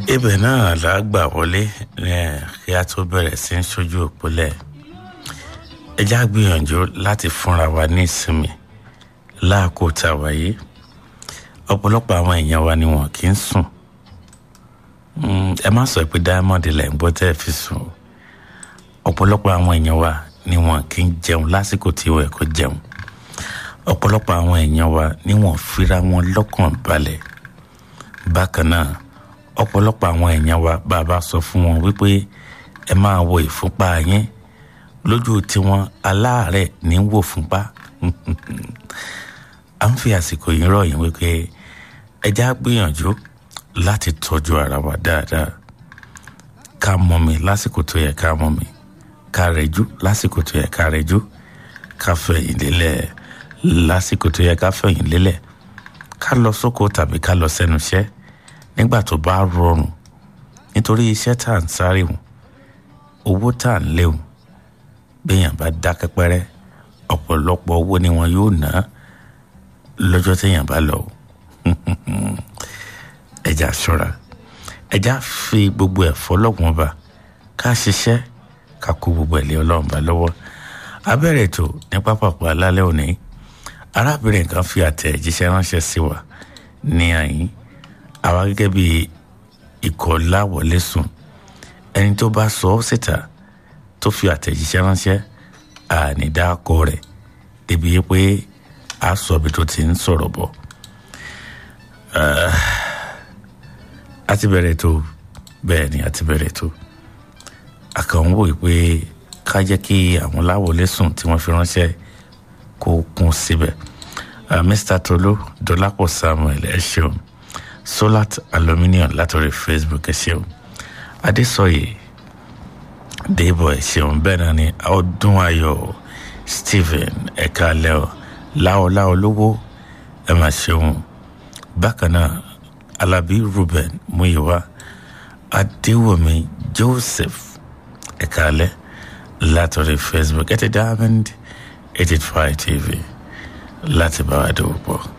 ibẹ̀ náà là á gbà wọlé kí a tó bẹ̀rẹ̀ sí ń ṣojú òpólẹ̀ ẹ já gbìyànjú láti fúnra wa ní ìsinmi láàkó tá a wà yìí ọ̀pọ̀lọpọ̀ àwọn èèyàn wa ni wọn kì í sùn ẹ má sọ pé diamond lẹ̀ ń gbọ́ tẹ́ ẹ fi sùn ọ̀pọ̀lọpọ̀ àwọn èèyàn wa ni wọn kì í jẹun lásìkò tí wọ́n ẹ̀kọ́ jẹun ọ̀pọ̀lọpọ̀ àwọn èèyàn wa ni wọn fira wọn lọ́kàn balẹ̀ bákan náà ọ̀pọ̀lọpọ̀ àwọn èèyàn wa bàbá sọ fún wọn wípé ẹ máa wo ìfúnpá yín lójú tiwọn aláàárẹ̀ ní wò fúnpá à ń fi àsìkò yìí rọ̀ yín wípé ẹ já gbìyànjú láti tọ́jú ara wa dáadáa ká mọ́ mi lásìkò tó yẹ ká mọ́ mi ká rẹ̀jú lásìkò tó yẹ ká rẹ̀jú ká fẹ̀yìn lélẹ̀ lásìkò tó yẹ ká fẹ̀yìn lélẹ̀ ká lọ sóko tàbí ká lọ sẹ́nu iṣẹ́ nígbà tó bá rọrùn nítorí iṣẹ́ tá à ń sáré wọn owó tá à ń léwu béèyàn bá dákẹ́ pẹ́rẹ́ ọ̀pọ̀lọpọ̀ owó ni wọn yóò ná lọ́jọ́ téèyàn bá lọ ẹja ṣọ́ra ẹja fi gbogbo ẹ̀ fọlọ́gbọ̀n bá ká ṣiṣẹ́ ká kó gbogbo ẹ̀ lé ọlọ́run bá lọ́wọ́ abẹ́rẹ́ ètò ní pápákọ̀ alálẹ́ òní arábìnrin kan fi àtẹ̀jíṣẹ́ ránṣẹ́ sí wa ní àyín àwa gẹ́gẹ́ bí ikọ̀ láwọlé sùn ẹni tó bá sọ ọ́ síta tó fi àtẹ̀jíṣẹ́ ránṣẹ́ ànídàkọ rẹ̀ débi pé a sọ ibi tó ti ń sọ̀rọ̀ bọ̀ a ti bẹ̀rẹ̀ tó bẹ́ẹ̀ ni a ti bẹ̀rẹ̀ tó àkànwò pé ká jẹ́ kí àwọn láwọlé sùn tí wọ́n fi ránṣẹ́ kó kún síbẹ̀ mr tolu dọlápọ̀ samuel ẹ ṣeun solat aluminium látọ̀rí facebook ẹ ṣeun adésọyè dèbò ẹ ṣeun bẹ́ẹ̀ náà ni ọdún ayọ̀ stephen ẹ̀ka lẹ́ọ̀ láọláọ lówó ẹ máa ṣeun bákan náà alábí ruben muyiwa adéwòmí joseph ẹ̀ka lẹ́ látọ̀rí facebook ẹ ti diamond eighty five tv láti bá wa dòwò pọ̀.